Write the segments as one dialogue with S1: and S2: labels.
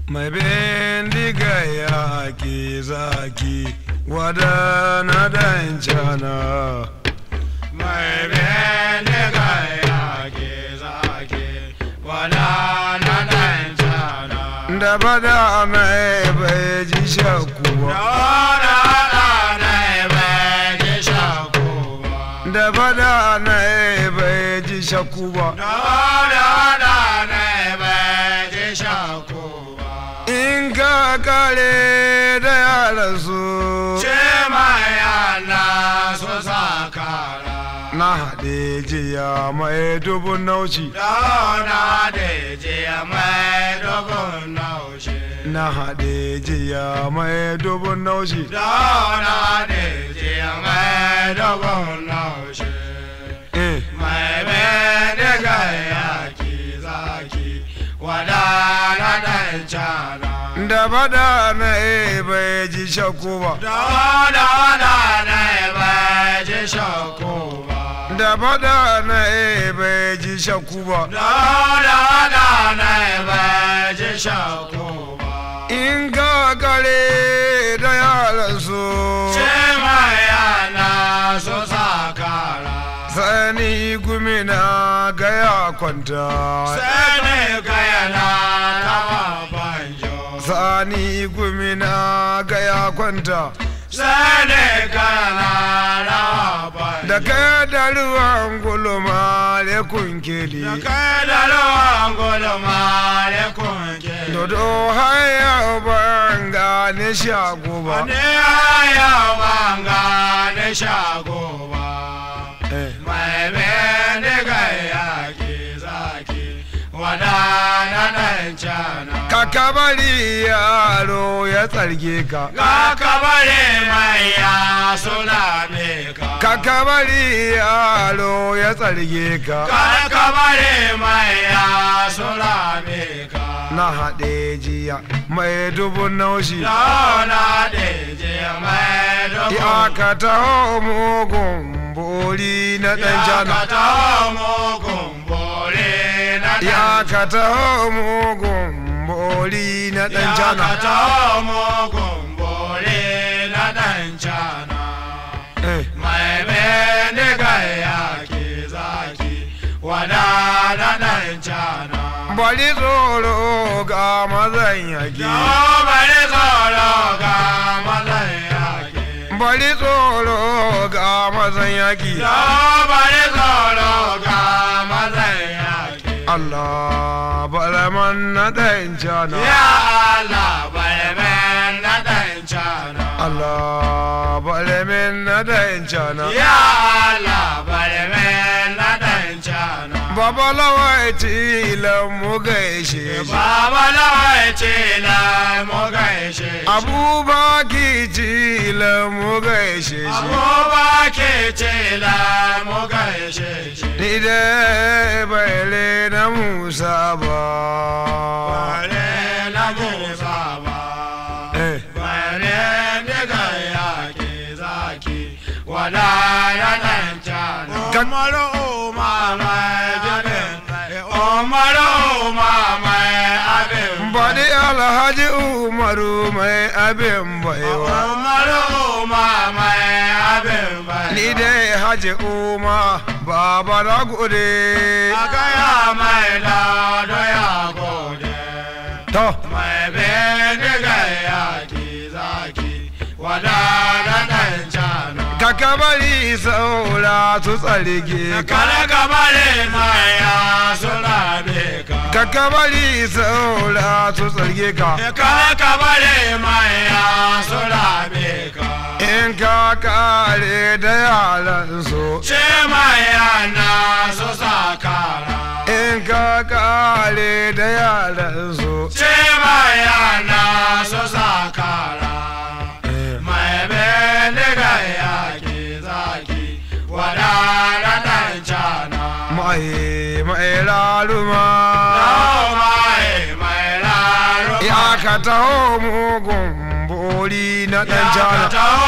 S1: mai bindiga ya ke zaki wada na dan cana
S2: mai bindiga ya ke zaki wada na dan cana
S1: da bada mai bai ji shakku ba da bada na bai ji shakku ba in ka kare da yaran su na haɗe jiya mai dubun nauci na haɗe jiya mai dubun nauci eh
S2: Mai bendiga yaki zaki wadana dan cana.
S1: da bada na bai ji shakku ba
S2: Da da da na bai ji shakku ba.
S1: da bada na bai ji shakku ba
S2: Da da da na bai ji shakku ba.
S1: in ka kare da yaran su
S2: Ce mai yana so sakara.
S1: sani gumina gaya kwanta
S2: Sani kayana tawa banjo.
S1: sani gumina gaya kwanta
S2: Sani kayana tawa banjo.
S1: da kai da ruwan gulma da kunkeli
S2: Da kai da ruwan gulma da kunke.
S1: dodo haya ban gane shago ba
S2: Wani ya banga da shago ba.
S1: Eh.
S2: Mai bendiga yaki zaki wadana dan cana.
S1: kaka bari yaro ya tsarge ka
S2: Ga kabare mai ya suna ka.
S1: kaka bari yaro ya tsarge ka
S2: Ga kabare mai ya suna ka.
S1: na haɗe jiya mai dubun naushi
S2: Launa da je mai dogo.
S1: ya ka taho mugun bori na ɗan
S2: Ya
S1: jana
S2: ka taho mugun bore na ɗan
S1: ya ka taho mugun bori na ɗan
S2: Ya
S1: jana
S2: ka taho mugun bore na ɗan cana.
S1: Eh,
S2: Mai bendiga yaki zaki wada na ɗan cana.
S1: bari tsoro ga mazan yaki
S2: Yau bari tsoro ga mazan yaki.
S1: bari tsoro ga mazan yaki
S2: Yau bari tsoro ga mazan yaki.
S1: Allah balaman na ɗan jana
S2: Ya Allah bari men na ɗan cana.
S1: Allah balamin na ɗan jana
S2: Ya Allah bari men na ɗan cana.
S1: Baba lawai tilan mu gaishe shi
S2: Baba lawai ce na mu gaishe shi.
S1: Abubaki tilan mu gaishe shi
S2: Abubake ce na mu gaishe shi.
S1: Ni dai bai na Musa ba
S2: Bare na Musa ba.
S1: Eh.
S2: Bare daga yaƙi zaki wada ya ɗan cana.
S1: Ka-
S2: Umaru umama jabin. Umaru umama abin.
S1: Baɗi Alhaji Umaru mai abin baiwa
S2: Umaru umama abin bai.
S1: Ni dai Haji Umar Baba na gode
S2: A gaya mai lado ya gode.
S1: To
S2: Mai bindiga yaƙi zaki wada da ɗan cana.
S1: Kaka bari saura su tsarge ka
S2: Kare kabare maya suna be ka.
S1: Kaka bari saura su tsarge ka
S2: Kare kabare maya suna be ka.
S1: In ka kare da yaran su
S2: Ce maya na su sakara.
S1: In ka kare da yaran su
S2: Ce maya na su sakara. Mai bindiga yaƙi zaki wadana ɗan cana.
S1: Mai mai laluma
S2: Yau mai mai raro.
S1: Ya ka taho mugun bori na ɗan jana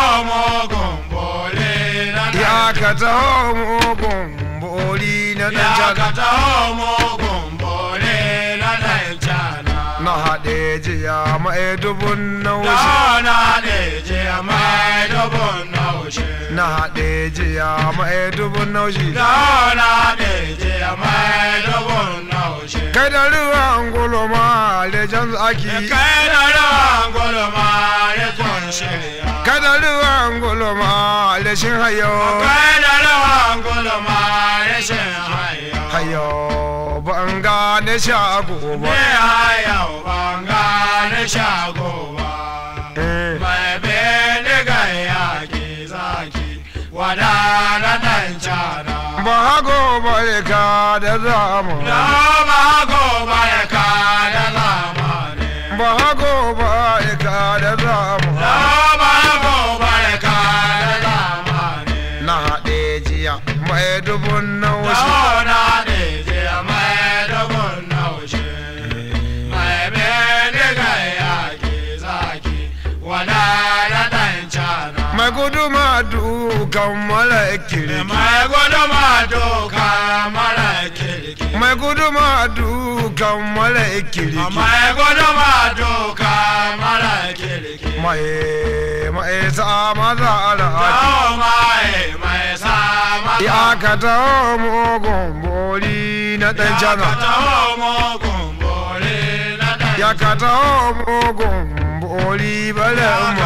S1: Ya ka taho mugun bori na ɗan jana na haɗe jiya mai dubun naushi
S2: Dauna ne je mai dubun naushe.
S1: na haɗe jiya mai dubun naushi
S2: Dauna ne je mai dubun naushe.
S1: kai da ruwan gulma lejan zaki
S2: Kai da rawan gulma ya kunshe ya.
S1: kai da ruwan gulma leshin hayo
S2: Kai da rawan gulma ya shin haya.
S1: hayo ban gane shago
S2: Ne
S1: ba
S2: haya ban gane shago ba.
S1: Eh,
S2: Mai bindiga yaƙi zaki wadana ɗan cana.
S1: ba hago barka da zamu
S2: Rama gobarka da zamani.
S1: ba hago barka da zamu
S2: Rama gobarka da zamani.
S1: na haɗe jiya mai dubun naushi
S2: Dauna ne je mai dubun naushe. Mai bindiga yaƙi zaki wadana ɗan cana.
S1: mai guduma dukan malakiri
S2: Mai guduma doka mara kirki.
S1: mai guduma dukan malakiri
S2: Mai guduma doka mara kirki.
S1: mai mai sa maza ala
S2: Yau mai mai sama
S1: ya ka ta mugun bori na ɗan jana ya ka ta mugun bori bala ma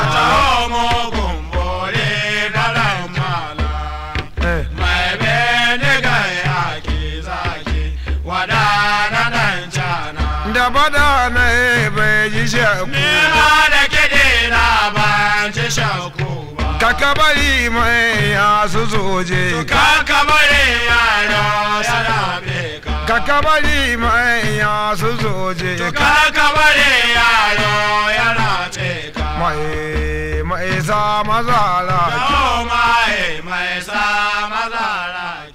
S1: Eh, da bada na bai ji shaku ka bari mai ya su soje
S2: Kaka bare yaro sana beka
S1: ka bari mai ya su soje
S2: Kaka bare yaro yana teka
S1: mai mai sa maza ala
S2: Yau mai mai sa mazara